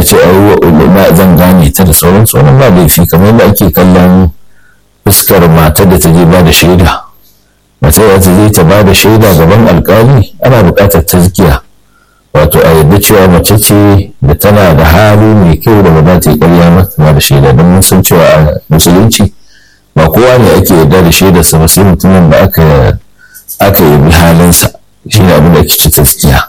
ce ai zan gane ta da sauran sauran ba laifi kamar yadda ake kallon fuskar matar da ta je ba da shaida matar da ta je ta ba da shaida gaban alkali ana buƙatar tazkiya wato a yadda cewa mace ce da tana da hali mai kyau da ba za ta yi ƙarya mata da shaida don mun san cewa a musulunci ba kowa ne ake yarda da shaidarsa ba sai mutumin da aka aka yi halinsa shi ne abin da ake ci taskiya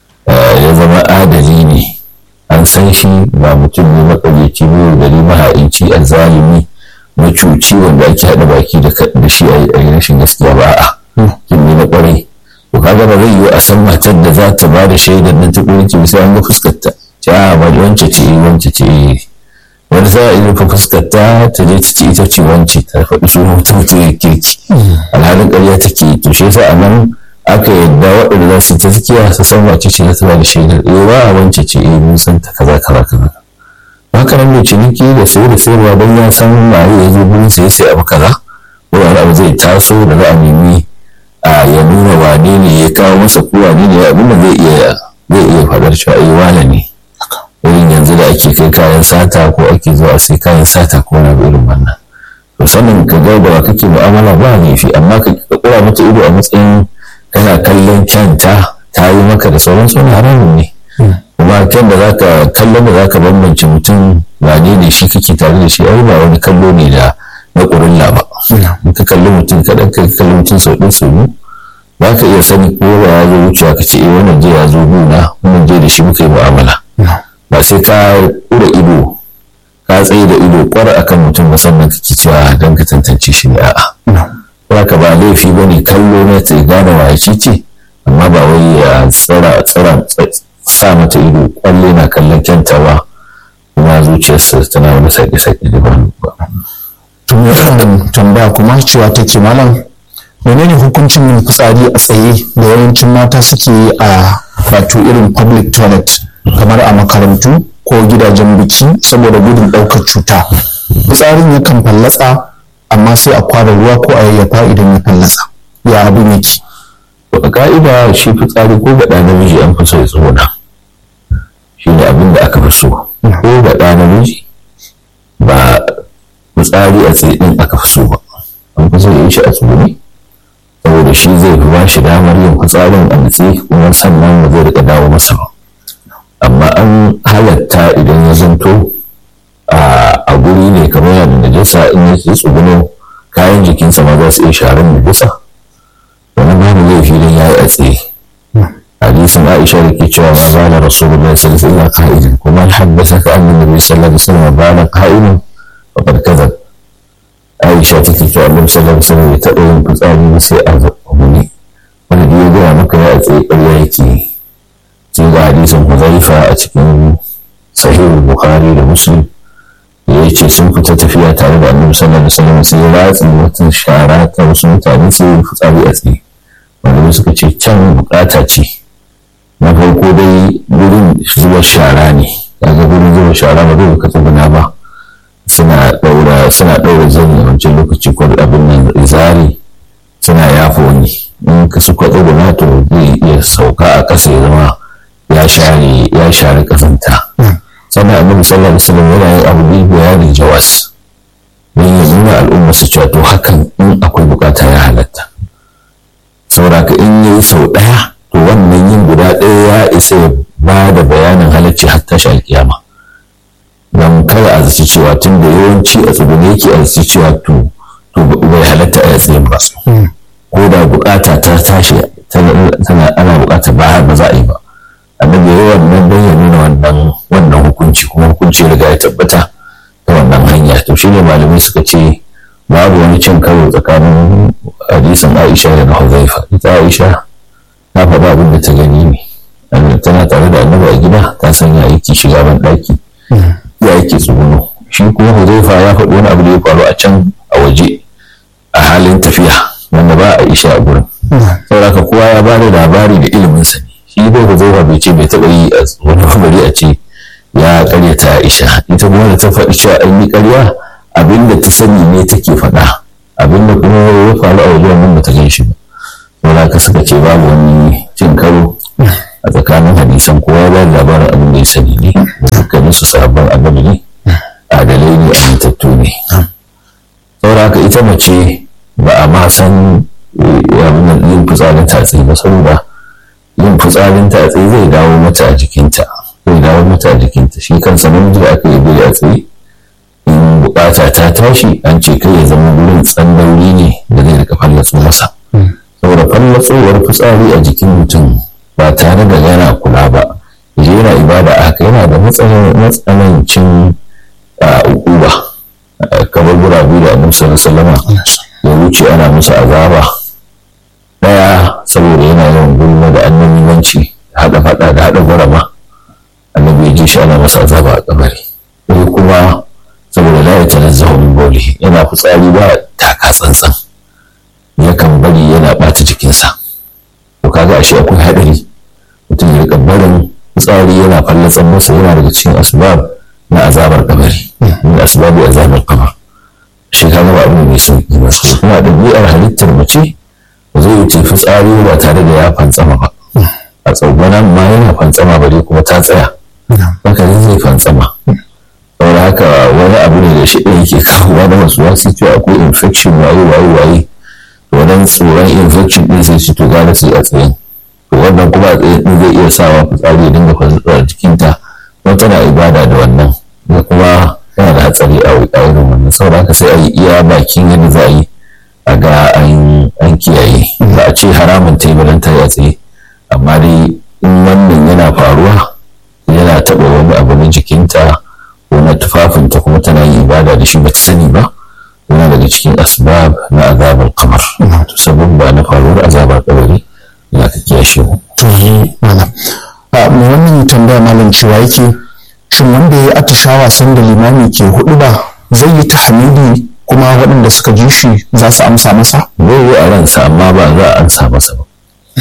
ya zama adali ne an san shi ba mutum ne makaryaci ne gari mahaici a zalimi macuci wanda ake haɗa baki da shi a yi rashin gaskiya ba a kin ne na ƙwarai to kaga ba zai yiwu a san matar da za ta ba da shaidar nan ta ƙurinci sai an ga fuskarta ce a ba wance ce wance ce wani za a yi rufe fuskarta ta je ta ce ita ce wance ta faɗi sunan mutum mutum ya kirki alhalin ƙarya take to shi yasa a nan aka yadda waɗanda za su taskiya su san wace ce ta ba da shaidar eh ba a wance ce eh mun san ta kaza kaza kaza haka nan mai ciniki da sai da sayarwa don ya san waye ya zo gurin sai sai abu kaza ko wani abu zai taso da za a nemi a ya nuna wane ne ya kawo masa ko wane ne abin da zai iya zai iya faɗar cewa eh wane ne irin yanzu da ake kai kayan sata ko ake zuwa sai kayan sata ko na irin wannan to sannan ka ga da kake mu'amala ba laifi amma ka kura mata ido a matsayin kana kallon kyanta ta yi maka da sauran suna haramun ne kuma kyan da zaka kallon da zaka bambance mutum ba ne ne shi kake tare da shi ai ba wani kallo ne da na ƙurilla ba in ka kalli mutum kaɗan ka kalli mutum sau ɗin sau biyu ba ka iya sani ko ba ya zo wucewa ka ce eh wannan je ya zo gona wannan je da shi muka yi mu'amala ba sai ka ƙura ido ka tsaye da ido kwar akan mutum musamman kake cewa don ka tantance shi ne a'a ka ba laifi ba ne kallo na ta gane wa ce ce amma ba wai ya tsara tsara sa mata ido kwalle na kallon kyanta ba kuma zuciyarsa tana wani sake-sake da ba tun wannan tambaya kuma cewa take malam menene hukuncin yin fitsari a tsaye da yawancin mata suke yi a wato irin public toilet kamar a makarantu ko gidajen biki saboda gudun ɗaukar cuta fitsarin yakan fallatsa amma sai a kwara ruwa ko a yayyafa idan ya fallasa ya abin yake a ka'ida shi fitsari ko ga ɗan namiji an fi so ya tsona shi ne abin da aka fi so ko ga ɗan namiji ba fitsari a tsaye ɗin aka fi so ba an fi so ya yi shi a tsone saboda shi zai fi ba shi damar yin fitsarin a nutse kuma sannan ba zai rika dawo masa ba amma an halatta idan ya zanto a guri ne kamar yadda najasa in yake tsuguno kayan jikinsa ma za su iya sharan najasa wani babu laifi don ya yi a tsaye hadisin aisha da ke cewa ma bala rasulullahi sallallahu alaihi wasallam qa'idin kuma al haddasa ka annabi nabi sallallahu alaihi wasallam bala qa'idin faqad kadhab aisha take cewa annabi sallallahu alaihi wasallam ya taɓa yin fitsari ba sai a zaɓa wani da ya gaya maka ya a tsaye ƙarya yake sai ga hadisin huzaifa a cikin sahihul bukhari da muslim ya ce sun fita tafiya tare da annabi sallallahu alaihi wasallam sai ya ratsi wata shara ta wasu mutane sai ya fitsari a tsaye wanda suka ce can bukata ce na farko dai gurin zuwa shara ne kaga gurin zuwa shara ba zai ka tsuguna ba suna daura suna daura zani a wancan lokaci ko abin nan izari suna yafa wani in ka suka tsuguna to zai iya sauka a ƙasa ya zama ya share ya share ƙasanta sannan annabi sallallahu alaihi wasallam yana yin abu bil bayani jawas don ya nuna al'umma su cewa to hakan in akwai bukata ya halatta saboda ka in yayi sau ɗaya to wannan yin guda ɗaya ya isa ya ba da bayanin halacci har tashi alkiyama don kada a zaci cewa tun da yawanci a tsibiri yake a zaci cewa to to bai halatta a tsayin ba ko da bukata ta tashi tana ana bukata ba ba za a yi ba annabi yayi wannan don ya nuna wannan wannan hukunci kuma hukunci riga ya tabbata ta wannan hanya to shine malamai suka ce babu wani cin karo tsakanin hadisin Aisha da na Huzaifa ita Aisha ta faɗa abin da ta gani ne tana tare da annabi a gida ta san ya yake shiga ban ɗaki ya yake tsuguno shi kuma Huzaifa ya faɗi wani abu da ya faru a can a waje a halin tafiya wanda ba a isha a gurin saboda kowa ya ba da labari da ilimin sa ne shi dai Huzaifa bai ce bai taɓa yi a wani bari a ce ya karyata Aisha ita kuma da ta faɗi cewa an yi karya abinda ta sani ne take faɗa abinda kuma ya faru a wajen nan bata gan shi ba saboda ka suka ce babu wani cin karo a tsakanin hadisan kowa ba labarin abin da ya sani ne dukkanin su sabon annabi ne adalai ne amintattu ne saboda haka ita mace ba a ma san yin fitsarin tatsi ba saboda yin fitsarin tatsi zai dawo mata a jikinta zai dawo mata a jikinta shi kansa namiji da aka yi bai a tsaye in bukata ta tashi an ce kai ya zama wurin tsandauri ne da zai rika fallatso masa saboda fallatsowar fitsari a jikin mutum ba tare da yana kula ba je yana ibada a haka yana da matsanancin ukuba kamar gurabu da annabi sallallahu alaihi ya wuce ana musu azaba daya saboda yana yawan gulma da annabiwanci hada fada da hada gurama annabi ya ji shi ana masa azaba a kabari sai kuma saboda la yatanazzahu min bawlihi yana fitsari ba taka tsantsan yakan bari yana bata jikinsa to kaga ashe akwai hadari mutum ya rika barin fitsari yana fallatsan masa yana daga cikin asbab na azabar kabari min asbabi azabar kabar shi ka gaba abin mai sauki ba kuma ɗabi'ar halittar mace ba zai wuce fitsari ba tare da ya fantsama ba a tsogbanan ma yana fantsama ba dai kuma ta tsaya haka ne zai fantsama saboda haka wani abu ne da shi ɗaya yake kawowa da wasu wasu cewa akwai infection waye waye waye wannan tsoron infection ɗin sai ci to gara sai a tsaye to wannan kuma a tsaye ɗin zai iya sawa fitsari ya dinga fasuwa jikinta kuma tana ibada da wannan da kuma yana da hatsari a irin wannan saboda haka sai a yi iya bakin yadda za a yi a ga an kiyaye ba a ce haramun ta yi balanta ya tsaye amma dai in wannan yana faruwa yana taɓa wani abu na jikinta ko na tufafinta kuma tana yin ibada da shi ba ta sani ba yana daga cikin asbab na azabar kamar sabon ba na faruwar azabar kabari ya ka kiyashe mu. mai wannan tambaya malam cewa yake shin wanda ya yi atishawa sanda limami ke hudu ba zai yi tahmidi kuma waɗanda suka ji shi za su amsa masa? zai yi a ransa amma ba za a amsa masa ba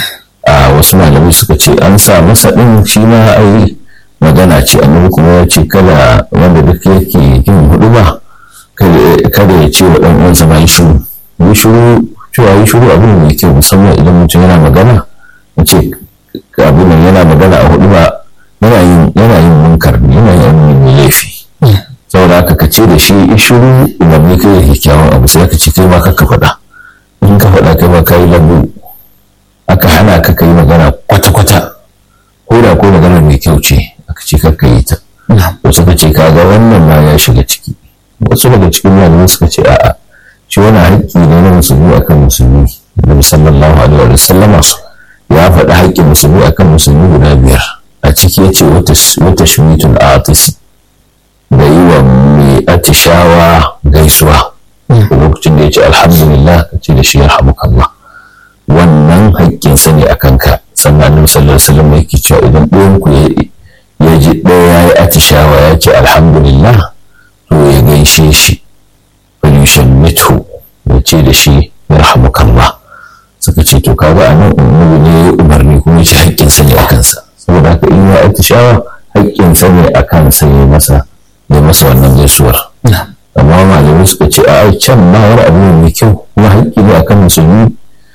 a wasu malamai suka ce an sa masa ɗin shi ma ai magana ce annabi kuma ya ce kada wanda duk yake yin hudu ba kada ya ce wa ɗan uwansa ma yi shiru yi shiru cewa yi shiru abu mai kyau musamman idan mutum yana magana ya ce abin nan yana magana a hudu ba yana yin yana yin munkar ne yana yin mai laifi saboda haka ka ce da shi yi shiru umarni kai da kyakkyawan abu sai ka ce kai ma ka faɗa in ka faɗa kai ma ka yi lambu aka hana ka kai magana kwata-kwata ko da ko magana mai kyau ce aka ce ka yi ta wasu ka ce kaga wannan ma ya shiga ciki wasu daga cikin malamai suka ce a'a shi wani haƙƙi ne na musulmi akan musulmi nabi sallallahu alaihi wa sallama ya faɗi haƙƙin musulmi akan musulmi guda biyar a ciki ya ce wata shimitul atis da yi wa mai atishawa gaisuwa lokacin da ya ce alhamdulillah ka ce da shi yarhamukallah wannan haƙƙinsa ne a kanka sannan annabi sallallahu alaihi wasallam yake cewa idan ɗayan ku ya ji ɗaya ya yi atishawa ya ce alhamdulillah to ya gaishe shi falushan mitu ya ce da shi yarhamukallah suka ce to kaga a nan annabi ne ya umarni kuma shi haƙƙinsa ne a kansa saboda haka in ya atishawa haƙƙinsa ne a kansa ya masa ya masa wannan gaisuwar amma malamai suka ce a can ma wani abu ne mai kyau kuma haƙƙi ne akan musulmi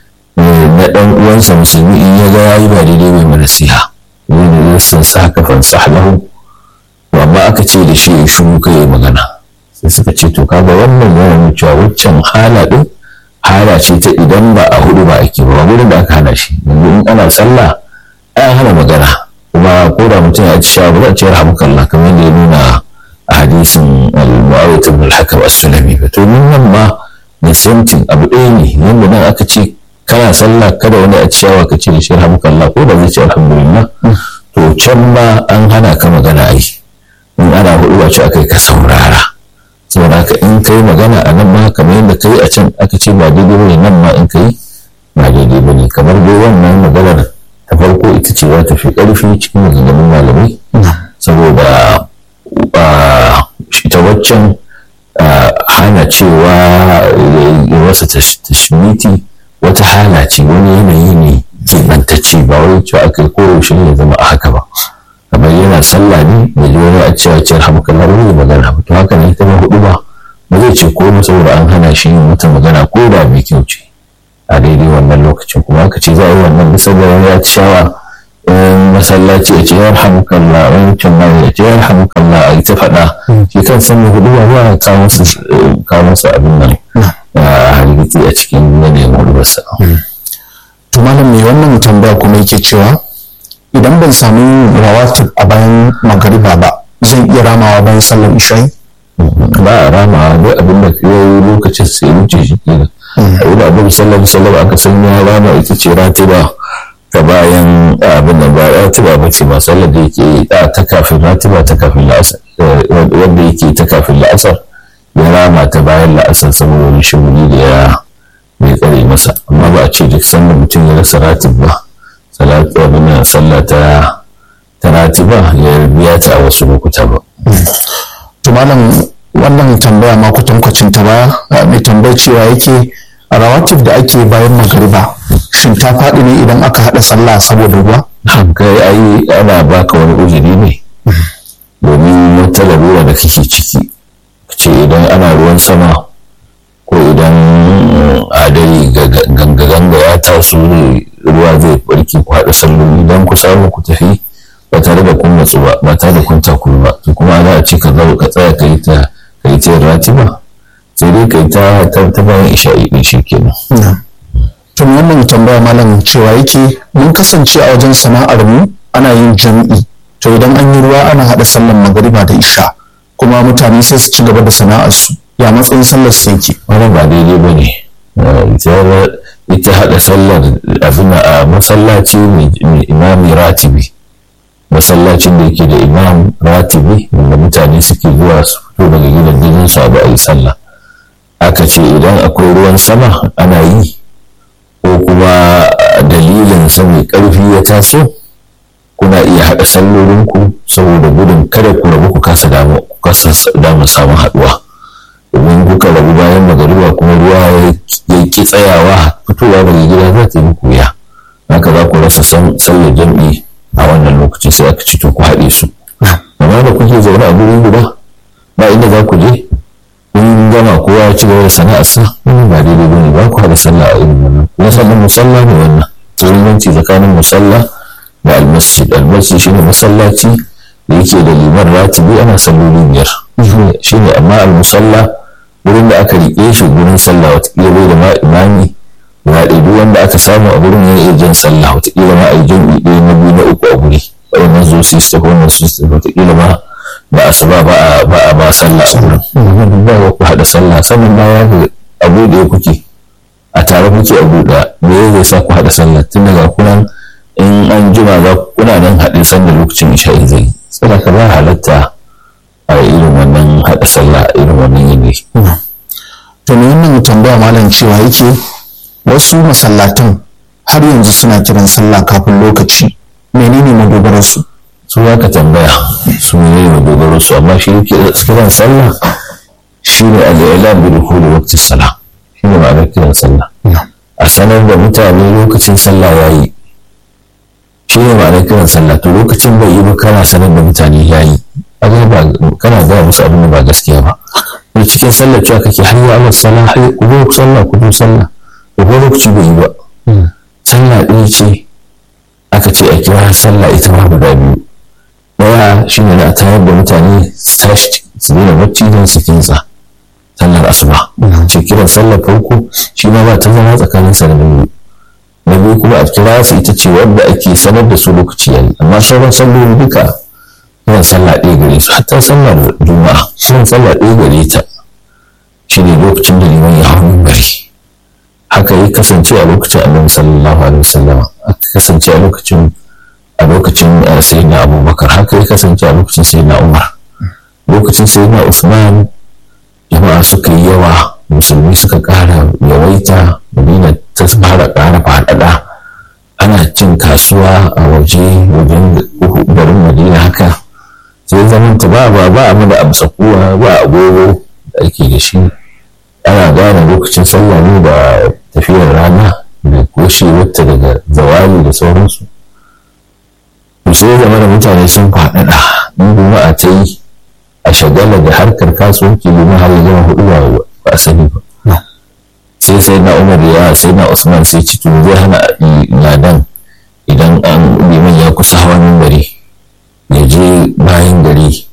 na ɗan uwansa musulmi in ya ga ya yi ba daidai mai mana siha wani da sun sa haka fansah lahu amma aka ce da shi ya shiru kai ya magana sai suka ce to kaga wannan yana nuna cewa waccan hala din hala ce ta idan ba a hudu ba ake ba wurin da aka hana shi yanzu in ana sallah an hana magana kuma ko da mutum ya ci sha ba za a ce rahmukallah kamar yadda ya nuna a hadisin al-mu'awiyah ibn al-hakam as-sulami ba to mun nan ma da samtin abu ɗaya ne yanda nan aka ce kana sallah kada wani a ciyawa ka ce da shi rahmukallah ko da zai ce alhamdulillah to can ma an hana ka magana ai in ana hudu ba ce aka yi ka saurara saboda haka in kai magana a nan ma kamar yadda kai a can aka ce ba daidai bane nan ma in kai ba daidai bane kamar dai wannan maganar ta farko ita ce za ta fi ƙarfi cikin maganganun malamai saboda ita waccan hana cewa ya masa tashmiti wata hala ce wani yanayi ne keɓantacce ba wai cewa aka yi koyaushe ya zama a haka ba kamar yana sallah ne da ji wani a cewa ciyar hamkallar wani magana ba to haka ne ita ma hudu ba ba zai ce ko saboda an hana shi yin wata magana ko da mai kyau ce a daidai wannan lokacin kuma aka ce za a yi wannan bisa da wani ya ci shawa masallaci ya ce ya rahamukalla wancan ma ya ce ya rahamukalla a ta faɗa shi kan san mai hudu ba ya kawo masa abin nan a hargitsi a cikin yanayin hudubarsa. to malam mai wannan tambaya kuma yake cewa idan ban samu rawatib a bayan magariba ba zan iya ramawa bayan sallar isha'i ba a ramawa duk abin da ya yi lokacin sai wuce shi kenan a yi da abin sallar sallar aka san ya rama ita ce ratiba ta bayan abin da ba ratiba ba ce ba sallar da yake ta kafin ratiba ta kafin la'asar wanda yake ta kafin la'asar ya rama ta bayan la'asar saboda wani shuguri da ya mai tsare masa amma ba a ce duk sanda mutum ya rasa ratib ba salatu abin sallah ta ta ratiba ya biya ta a wasu lokuta ba to malam wannan tambaya ma kwatankwacin ta ba mai tambayar cewa yake a rawatib da ake bayan magariba shin ta faɗi ne idan aka haɗa sallah saboda ruwa kai ai ana baka wani uzuri ne domin wata larura da kake ciki ce idan ana ruwan sama ko idan adari ganga-ganga ya taso ne ruwa zai barki ku haɗa salloli don ku samu ku tafi ba tare da kun matsu ba ba tare da kun takuru ba to kuma za a ce ka zo ka tsaya ka yi ta ka yi ta ratiba sai dai ka yi ta ta bayan isha'i din shi kenan tun wannan tambaya malam cewa yake mun kasance a wajen sana'ar mu ana yin jami'i to idan an yi ruwa ana haɗa sallar magariba da isha kuma mutane sai su ci gaba da sana'ar su ya matsayin sallar su yake wannan ba daidai ba ne ita haɗa sallar abin a masallaci mai imami ratibi masallacin da yake da imam ratibi wanda mutane suke zuwa su fito daga gidan gidan su abu a yi sallah aka ce idan akwai ruwan sama ana yi ko kuma dalilin sa mai ƙarfi ya taso kuna iya haɗa sallolinku saboda gudun kada ku rabu ku kasa damu samun haɗuwa domin kuka rabu bayan magariba kuma ruwa ya ki tsayawa fitowa daga gida za ta yi muku wuya haka za ku rasa sallar jam'i a wannan lokaci sai aka ci to ku haɗe su amma da kuke zaune a guri guda ba inda za ku je kun gama kowa ya ci gaba da sana'arsa wannan ba daidai bane ba ku haɗa sallah a irin wannan kuma sannan musalla ne wannan bambanci tsakanin musalla da almasjid almasjid shine masallaci da yake da liman ratibi ana salloli biyar shine amma almusalla wurin da aka riƙe shi gurin sallah watakila bai da ma imami ya ɗaiɗi wanda aka samu a gurin ya iya jan sallah watakila ma a yi jam'i ɗaya na biyu na uku a guri wannan zo su tafi wannan su tafi watakila ma ba a saba ba a ba a ba sallah a gurin ba ku haɗa sallah sannan ba ya ga abu da ya kuke a tare kuke abu da me zai sa ku haɗa sallah tun daga kunan in an jima za kuna nan haɗe sanda lokacin isha'i zai tsara ka ba halatta a irin wannan haɗa sallah a irin wannan yanayi. to ne wannan tambaya malam cewa yake wasu masallatan har yanzu suna kiran sallah kafin lokaci menene madogararsu su ya ka tambaya su ne madogararsu amma shi kiran sallah shi ne al'ilam bi dukuli waqti salah shi ne ma'anar kiran sallah a sanar da mutane lokacin sallah yayi shi ne ma'anar kiran sallah to lokacin bai yi ba kana sanar da mutane yayi kana gaya musu abin da ba gaskiya ba da cikin sallar cewa kake har ya Allah sallah har ku zo sallah ku zo sallah da ko lokaci bai yi ba sallah ɗaya ce aka ce a kira sallah ita ma guda biyu ɗaya shi ne na tayar da mutane su tashi su daina bacci don su kinsa sallar asuba ce kiran sallar farko shi ma ba ta zama tsakanin sa da biyu na biyu kuma a kira su ita ce wadda ake sanar da su lokaci yayi amma sauran salloli duka kiran sallah ɗaya gare su hatta sallar juma'a kiran sallah ɗaya gare ta shi ne lokacin da liman ya hau gari haka ya kasance a lokacin annabi sallallahu alaihi wasallam haka kasance a lokacin a lokacin sayyidina abubakar haka ya kasance a lokacin sayyidina umar lokacin sayyidina usman jama'a suka yi yawa musulmi suka ƙara yawaita madina ta fara ƙara faɗaɗa ana cin kasuwa a waje wajen garin madina haka sai zaman ta ba ba ba mu da amsa kuwa ba agogo da ake da shi ana gane lokacin sallah ne da tafiyar rana da koshe wata daga zawali da sauransu to sai zama da mutane sun faɗaɗa in juma'a ta yi a shagala da harkar kasuwanci domin har ya zama hudu ba a sani ba sai sai na umar ya sai na usman sai ci to zai hana ladan idan an liman ya kusa hawan mimbari ya je bayan gari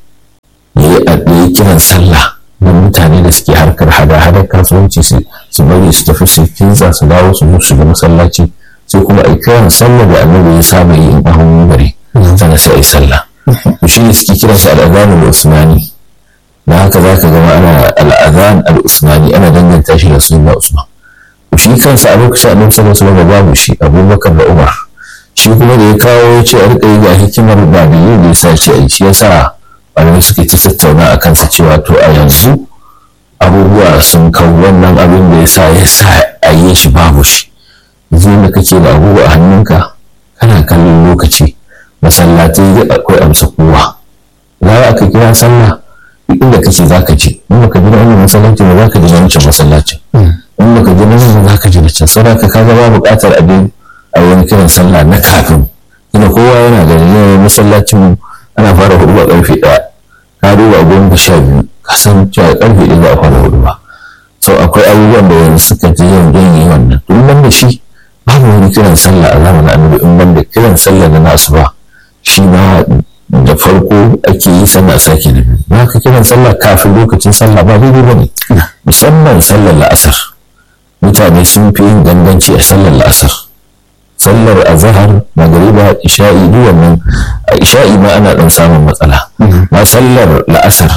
ya yi kiran sallah don mutane da suke harkar hada-hadar kasuwanci su bari su tafi su kinsa su dawo su su shiga masallaci sai kuma a kiran sallah da annabi ya saba yi in ahun mimbari sana sai a yi sallah to shi ne suke kiransa al'adhan al-usmani da haka za ka gama ana al'adhan al-usmani ana danganta shi da sunna usman to shi kansa a lokacin annabi sallallahu alaihi wasallam babu shi abubakar da umar shi kuma da ya kawo ya ce a rika yi ga hikimar ba da yi da ya sa ce a yi shi yasa malamai suke ta tattauna a kansa cewa to a yanzu abubuwa sun kawo wannan abin da ya sa ya sa a yi shi babu shi yanzu da kake da abubuwa a hannunka kana kallon lokaci masallatai duk akwai amsa kowa za a ka kira sallah duk inda kake za ka je in baka ji na wannan masallaci ba za ka ji na wancan masallacin in baka ji na wannan za ka ji na can saboda ka kaga ba buƙatar abin a wani kiran sallah na kafin ina kowa yana da yanayin masallacin ana fara hudu a karfe ɗaya ka duba a goma sha biyu ka san cewa karfe ɗaya za a fara hudu ba so akwai abubuwan da yanzu suka ji yin don yi wannan tun ban da shi babu wani kiran sallah a zamanin annabi in ban da kiran sallah na nasu ba shi ma da farko ake yi sannan a sake da biyu ba ka kiran sallah kafin lokacin sallah ba daidai ba ne musamman sallar la'asar mutane sun fi yin ganganci a sallar la'asar sallar azahar magariba isha'i duk wannan a isha'i ma ana dan samun matsala ma sallar la'asar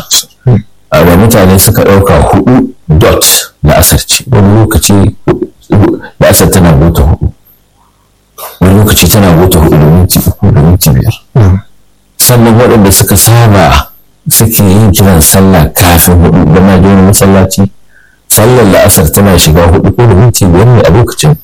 da mutane suka ɗauka hudu dot la'asar ce wani lokaci la'asar tana bota hudu wani lokaci tana bota hudu da minti uku da minti biyar sannan waɗanda suka saba suke yin kiran sallah kafin hudu da na wani masallaci sallar la'asar tana shiga hudu ko da minti biyar ne a lokacin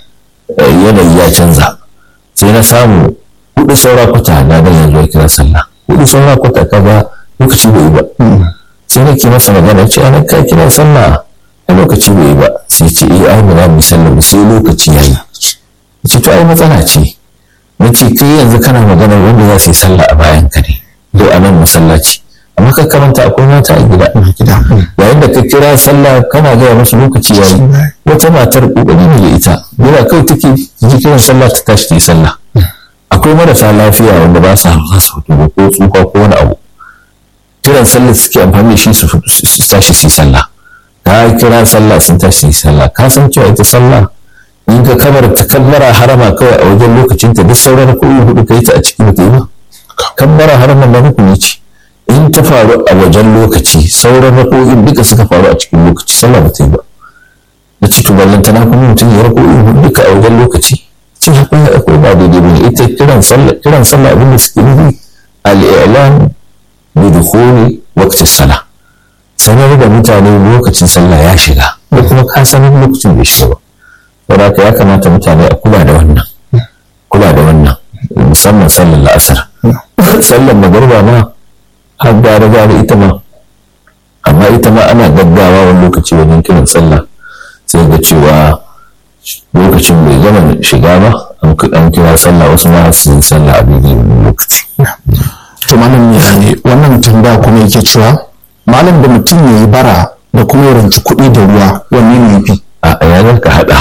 yanayi ya canza sai na samu hudu saura kwata na dan yanzu ya kira sallah hudu saura kwata kaga lokaci bai ba sai nake masa magana ce ana ka kira sallah a lokaci bai ba sai ce eh ai ba za mu sallah sai lokaci yayi ce to ai matsala ce nace kai yanzu kana magana wanda za su yi sallah a bayan ka ne do a nan masallaci amma ka karanta akwai mata a gida yayin da ka kira sallah kana gaya musu lokaci yayi wata matar kokari ne da ita yana kai take ji kiran sallah ta tashi ta yi sallah akwai marasa lafiya wanda ba sa za su fito ko tsufa ko wani abu kiran sallah suke amfani da shi su tashi su yi sallah ka kira sallah sun tashi su yi sallah ka san cewa ita sallah in ka kamar ta kammara harama kawai a wajen lokacin ta duk sauran kuɗi hudu ka yi ta a cikin ta yi ba kammara harama na hukumi ce in ta faru a wajen lokaci sauran rako'in duka suka faru a cikin lokaci sallah ba ta yi ba na ce to ballan tana kuma mutum ya rako'in duka a wajen lokaci ce akwai akwai ba daidai bane ita kiran sallah kiran sallah abin da suke nufi al-i'lan bi dukhuli waqti salah sanar da mutane lokacin sallah ya shiga ko kuma ka sanar lokacin bai shiga ba saboda ya kamata mutane a kula da wannan kula da wannan musamman sallar la'asar sallar magariba ma har gara gara ita ma amma ita ma ana gaggawa wani lokaci wajen kiran sallah sai ga cewa lokacin bai gama shiga ba an kira sallah wasu ma su yi sallah a daidai lokaci. to malam ne wannan tambaya kuma yake cewa malam da mutum ya yi bara da kuma ya ranci kuɗi da ruwa wanne ne fi a yanar ka haɗa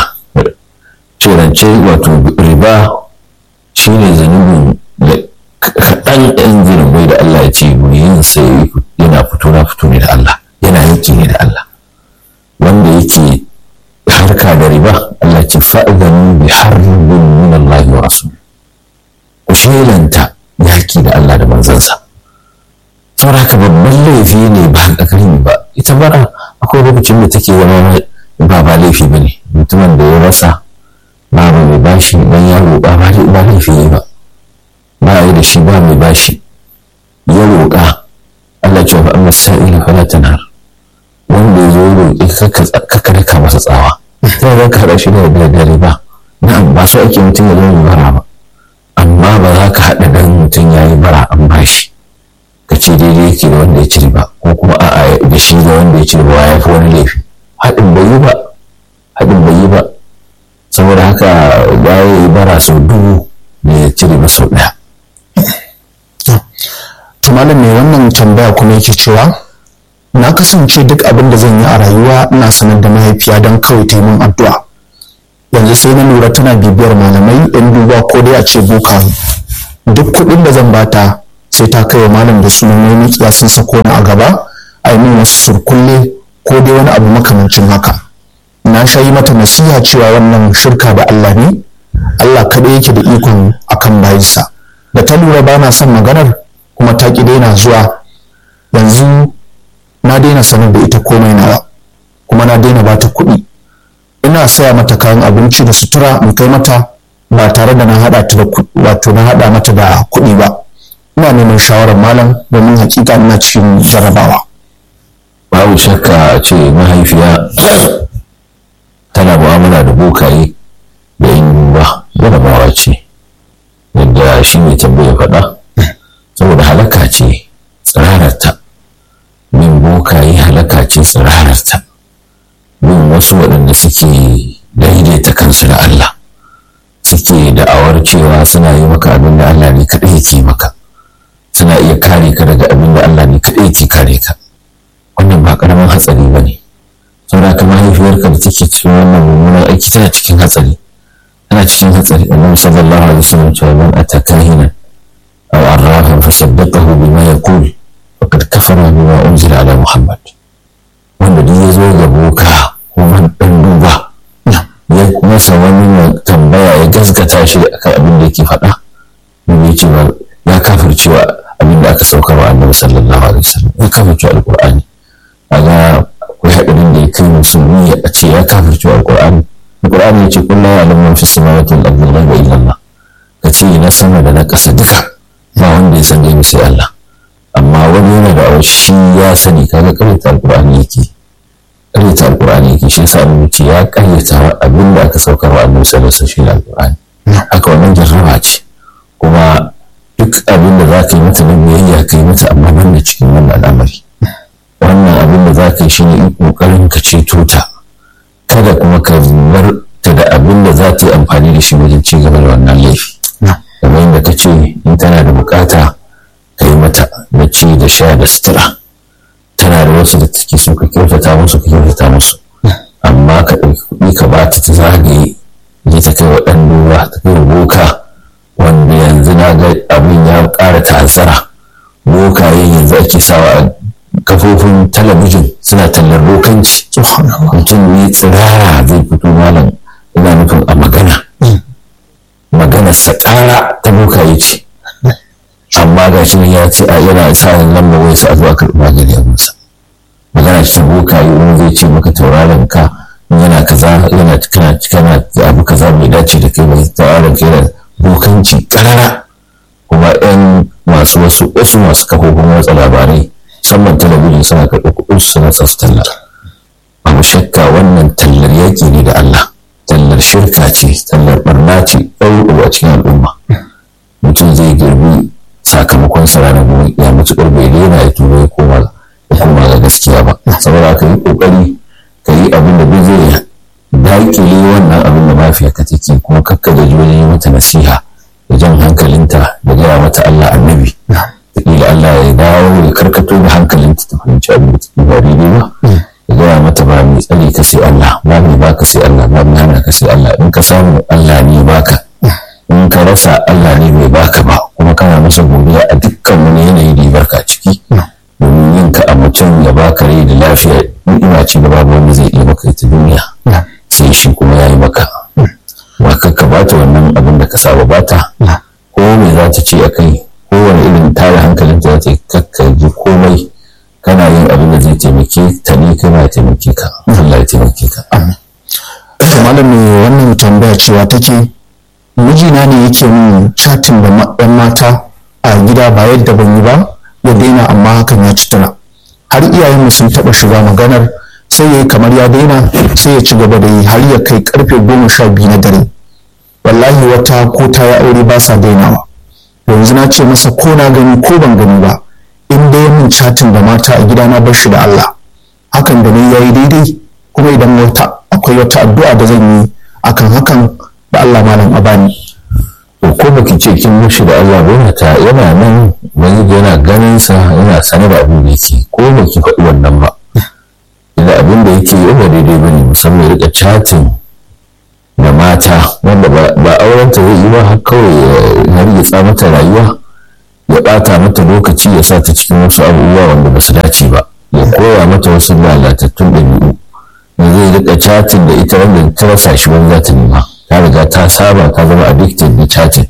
cirance wato riba shine zanubin da kaɗan ɗan zunubai da Allah ya ce yin sai yana fito na fito ne da Allah yana yaki ne da Allah wanda yake harka da riba Allah ce fa'idanu bi harbin min Allah wa rasul ku shelanta yaki da Allah da manzansa saboda haka babban laifi ne ba ƙarƙarin ba ita bara akwai lokacin da take zama ba ba laifi ba ne mutumin da ya rasa ba mai bashi dan ya roƙa ba laifi ne ba ba a yi da shi ba mai bashi ya roƙa Allah ce wa amma sa'ila fala tanhar wanda ya zo roƙi kaka daka masa tsawa sai zan kada shi da dare ba na'am ba so ake mutum ya zama bara ba amma ba za ka haɗa dan mutum ya yi bara an bashi ka ce daidai yake da wanda ya cire ba ko kuma a'a da shi da wanda ya cire ba ya fi wani laifi haɗin bai yi ba haɗin bai yi ba saboda haka ya yi bara sau dubu ne ya cire ba sau ɗaya malam mai wannan tambaya kuma yake cewa na kasance duk abin da zan yi a rayuwa ina sanar da mahaifiya don kawai ta yi min addu'a yanzu sai na lura tana bibiyar malamai yan duba ko dai a ce boka duk kuɗin da zan bata sai ta kai wa malam da sunan wani sun sako ni a gaba a yi min wasu surkulle ko dai wani abu makamancin haka na sha yi mata nasiha cewa wannan shirka da Allah ne Allah kaɗai yake da ikon akan bayinsa da ta lura ba na son maganar kuma ta ƙi daina zuwa yanzu na daina sanar da ita komai nawa kuma na daina bata kuɗi ina saya mata kayan abinci da sutura in kai mata ba tare da na haɗa ta da wato na haɗa mata da kuɗi ba ina neman shawarar malam domin hakika ina cikin jarabawa babu shakka ce mahaifiya tana mu'amala da bokaye da yin ba jarabawa ce yadda shi mai tambaya faɗa saboda halaka ce tsirararta bin bokaye halaka ce tsirararta bin wasu waɗanda suke daidaita kansu da Allah suke da'awar cewa suna yi maka abin da Allah ne kaɗai yake maka suna iya kare ka daga abin da Allah ne kaɗai yake kare ka wannan ba ƙaramin hatsari ba ne saboda ka mahaifiyarka da take cikin wannan mummunan aiki tana cikin hatsari tana cikin hatsari annabi sallallahu alaihi wasallam cewa man ataka hina aw arrafan fasaddaqahu bima yaqul faqad kafara bima unzila ala muhammad wanda duk ya zo ga boka ko man dan duba ya masa wani tambaya ya gaskata shi akan abin da yake faɗa ne cewa ya kafircewa abin da aka saukar wa annabi sallallahu alaihi wasallam ya kafircewa alqur'ani kaga akwai haɗarin da ya kai musulmi a ce ya kafircewa alqur'ani alqur'ani ya ce kullu ya'lamu man fis samawati wal ardi ghaiba illa Allah ka ce na sama da na ƙasa duka ba wanda ya san gaibi sai Allah amma wani yana da shi ya sani kaga karyata alqur'ani yake karyata alqur'ani yake shi yasa mu ce ya karyata abin da aka saukar wa annabi sallallahu alaihi wasallam alqur'ani haka wannan jarraba ce kuma duk abin da za ka yi mata na biyayya ka yi mata amma ban da cikin wannan al'amari wannan abin da za ka yi shi ne ƙoƙarin ka ceto ta kada kuma ka bar ta da abin da za ta yi amfani da shi wajen ci gaba da wannan laifi kamar yadda ka ce in tana da bukata ka yi mata na ci da sha da sutura tana da wasu da take so ka kyautata musu ka kyautata musu amma ka ɗauki kuɗi ka ba ta ta zagaye ne ta kai wa ɗan duba ta kai wa boka wanda yanzu na ga abin ya ƙara ta'azzara bokaye yanzu ake sawa a kafofin talabijin suna tallar bokanci mutum ne tsirara zai fito malam ina nufin a magana magana sa ƙara ta bokaye ce amma ga shi ya ce a yana sa lamba wai sa a zuwa karɓi magani abinsa magana ce ta bokaye wani zai ce maka tauraron ka yana kaza yana kana kana abu kaza mai dace da kai mai tauraron ka yana bokanci karara kuma yan masu wasu wasu masu kafofin watsa labarai musamman talabijin suna karɓi kuɗin su suna sa su talla babu shakka wannan tallar yaƙi ne da Allah tallar shirka ce tallar barna ce ɗauɗu a cikin al'umma mutum zai girbi sakamakon sa ranar gobe ya mutu bai daina ya tuba ya koma ya koma ga gaskiya ba saboda ka yi ƙoƙari ka yi abin da duk zai daƙile wannan abin da mafiyarka take kuma kakka da wajen yi mata nasiha da jan hankalinta da gaya mata Allah annabi da Allah ya dawo ya karkato da hankalinta ta fahimci abin da take ba daidai ba ya gaya mata ba mai tsare ka sai Allah ba mai baka sai Allah ba mai hana ka sai Allah in ka samu Allah ne baka in ka rasa Allah ne mai baka ba kuma kana masa godiya a dukkan wani yanayi da ya barka ciki domin yin ka a mutum ya baka rai da lafiya ni'ima ce da babu wanda zai iya maka ita duniya sai shi kuma ya yi maka ba ka bata wannan abin da ka saba bata ko me za ta ce a kai kowane irin tare hankalin ta ta kakka ji komai kana yin abin da zai taimake ta ne kai ma taimake ka Allah ya taimake ka to malam me wannan tambaya cewa take mijina ne yake min chatin da ɗan mata a gida ba yadda ban yi ba ya daina amma hakan ya ci tana har iyayenmu sun taɓa shiga maganar sai ya yi kamar ya daina sai ya ci gaba da yi har ya kai karfe goma sha biyu na dare wallahi wata ko ta ya aure ba sa dainawa yanzu na ce masa ko na gani ko ban gani ba in dai min chatin da mata a gida na bar shi da Allah hakan da ni yayi daidai kuma idan wata akwai wata addu'a da zan yi akan hakan da Allah malam abani to ko baki ce kin mushi da Allah ba ta yana nan wani yana ganin sa yana sanar da abin da yake ko baki faɗi wannan ba idan abin da yake yi ba daidai bane musamman rika chatin da mata mata wanda ba aurenta zai yi ba har kawai ya hargitsa mata rayuwa ya ɓata mata lokaci ya sa ta cikin wasu abubuwa wanda ba su dace ba ya koya mata wasu lalatattun ɗabi'u da zai rika chatin da ita wanda ta rasa shi wani za ta nema ta riga ta saba ta zama addicted da chatin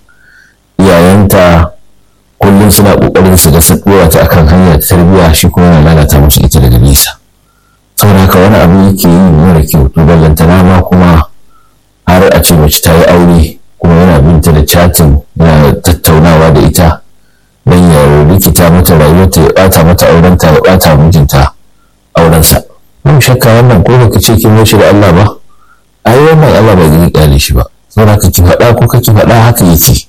iyayenta kullum suna kokarin su ga sabuwa ta akan hanyar tarbiyya shi kuma yana lalata musu ita daga nesa saboda haka wani abu yake yi mara kyau to ballantana ma kuma har a ce mace ta yi aure kuma yana binta da chatin yana tattaunawa da ita don ya rikita mata rayuwarta ya bata mata aurenta ya bata mijinta aurensa mun shakka wannan ko baka ce kin shi da Allah ba ai wannan Allah ba zai kyale shi ba saboda ka ki faɗa ko kake faɗa haka yake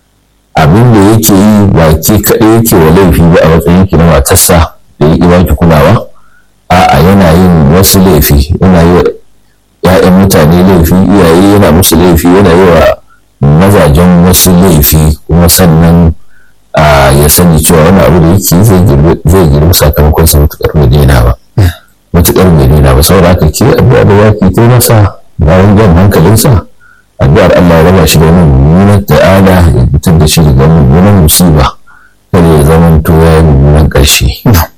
abin da yake yi ba ke kaɗai yake wa laifi ba a matsayin ki na matarsa da ya ba ki kulawa a'a yana yin wasu laifi yana yi wa ‘ya'yan mutane laifi iyaye yana musu laifi yana yi wa mazajen wasu laifi kuma sannan ya sani cewa wani abu da yake zai girbi sakamakon sa matuƙar bai daina ba matuƙar bai daina ba saboda haka ke addu'a da waki ta masa bayan jan hankalinsa addu'ar Allah ya raba shi da wani mummunan ta'ala ya fitar da shi daga mummunan musiba kada ya zama to ya yi mummunan ƙarshe.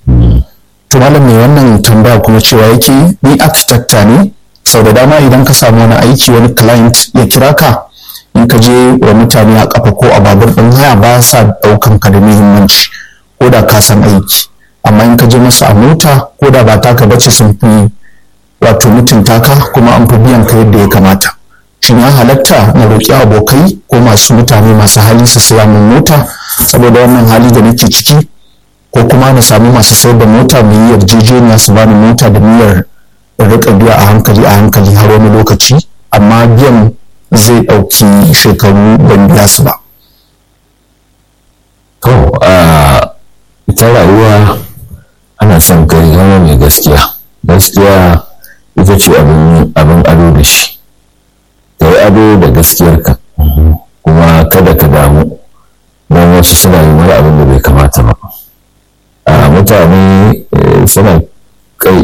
to malam mai wannan tambaya kuma cewa yake ni architecta ne sau da dama idan ka samu wani aiki wani client ya kira ka in ka je wa mutane a kafa ko a babur ɗin haya ba sa ɗaukan ka da muhimmanci ko da ka san aiki amma in ka je masa a mota ko da ba taka bace sun fi wato mutunta ka kuma an fi biyan ka yadda ya kamata shin ya halatta na roƙi abokai ko masu mutane masu hali su siya min mota saboda wannan hali da nake ciki ko kuma na sami masu sayar da mota mu yi yarjejeniya su bani mota da niyyar rika biya a hankali a hankali har wani lokaci amma biyan zai ɗauki shekaru ban biya su ba. To, ita rayuwa ana son kai zama mai gaskiya. Gaskiya ita ce abin ado da shi. Ka yi ado da gaskiyarka, kuma kada ka damu don wasu suna yin wani abin da bai kamata ba. Mutane suna kai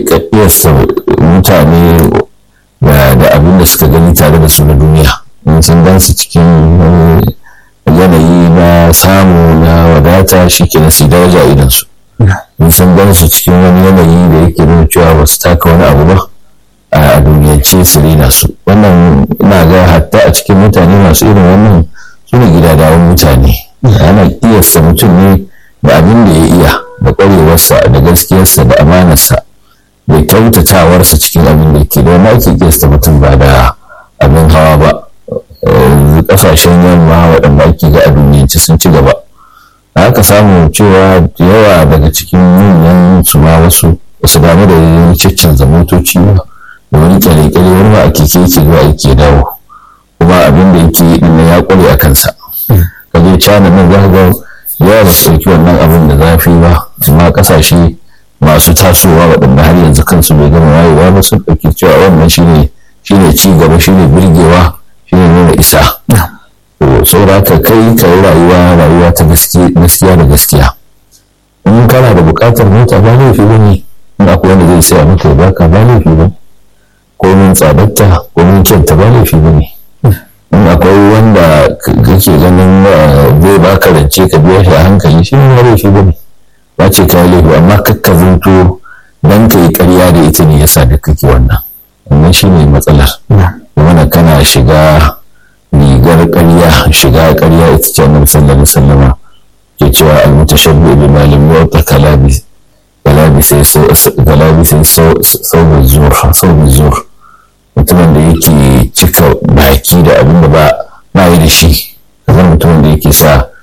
mutane da abin da suka gani tare da su na duniya in sun gan su cikin yanayi na samu na wadata shi ke su daraja idan su in sun gan su cikin wani yanayi da yake nuna cewa ba su taka wani abu ba a duniyance su rena su wannan ina ga hatta a cikin mutane masu irin wannan su ne gidadawan mutane ana kiyasta mutum ne da abin da ya iya da ƙwarewarsa da gaskiyarsa da amanarsa da kyautatawarsa cikin abin da ke da ake kiyasta mutum ba da abin hawa ba kasashen yamma waɗanda ake ga a duniyance sun ci gaba da aka samu cewa da yawa daga cikin manyan su ma wasu wasu damu da yin caccanza motoci ba da wani kyale-kyale wani ma a keke yake zuwa yake dawo kuma abin da yake yi ɗin ya ƙware a kansa ka je cana nan za ka ga yawa ba su ɗauki wannan abin da zafi ba amma ƙasashe masu tasowa waɗanda har yanzu kansu bai gama wayewa ba sun ɗauki cewa wannan shine shine ci gaba shine birgewa shine nuna isa to saboda ka kai ka yi rayuwa rayuwa ta gaskiya da gaskiya in kana da buƙatar mota ba laifi ba ne in akwai wanda zai saya maka ya baka ba laifi ba ko min tsadarta ko min kyanta ba laifi ba ne in akwai wanda kake ganin zai baka rance ka biya shi a hankali shi ne ba laifi ba ne ba ce ka yi laifi amma kakka zanto dan ka yi ƙarya da ita ne yasa da kake wannan wannan shi ne matsalar wanda kana shiga rigar ƙarya shiga ƙarya ita ce annabi sallallahu alaihi wasallam ke cewa al-mutashabbi bi malim yu'ta kalabi kalabi sai kalabi sai sau zur sau zur mutumin da yake cika baki da abin da ba ba yi da shi kamar mutumin da yake sa